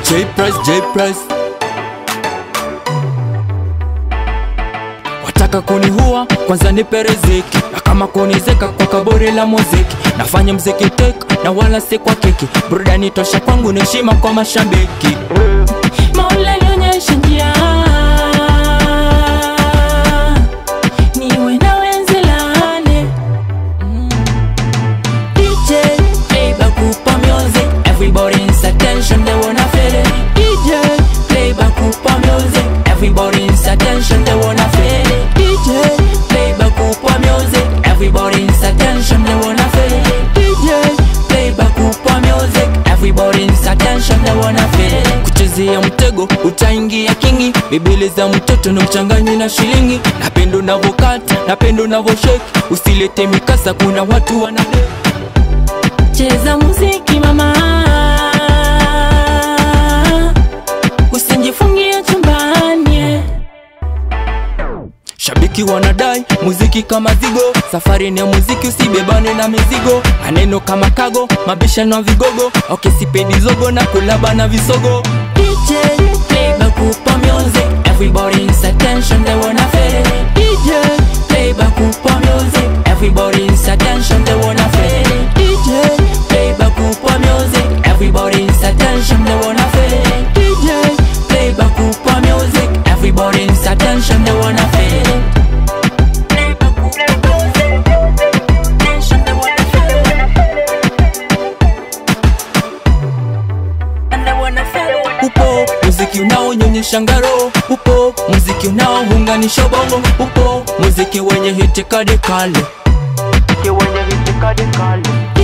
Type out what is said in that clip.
J Price, J Price. Wataka kunihua kwanza nipe riziki, na kama kunizeka kwa kaburi la muziki. Nafanya mziki tek na wala si kwa kiki, burudani tosha kwangu ni heshima kwa mashabiki. Mola nionyeshe njia niwe na wenzi lane DJ play back up music Everybody's attention they wanna feel it DJ play back up music Everybody's attention they wanna feel it DJ play back up music Everybody's attention they wanna feel it DJ play back up music Everybody's attention they wanna feel it Kuchezea mtego utaingia kingi Bibili za mtoto na mchanganyi na shilingi Napenda unavyokata, napenda unavyoshake Usilete mikasa kuna watu wana cheza muziki mama, usinjifungie chumbani. Shabiki wanadai muziki kama zigo, safari ni ya muziki, usibebane na mizigo. Maneno kama kago, mabishano ya vigogo, okisipendi zogo na kulaba na visogo. DJ play back up music, everybody's attention they wanna feel it. DJ play back up music, everybody's attention they wanna feel it. DJ play back up music, everybody's attention they wanna feel it. DJ play back up music, everybody's attention they wanna feel it. Play back up music, attention they wanna feel it. And they wanna feel it. Upo muziki unaonyonyesha ngaro, upo muziki unaounganisha bongo, upo muziki wenye hitikadi kali, muziki wenye hitikadi kali.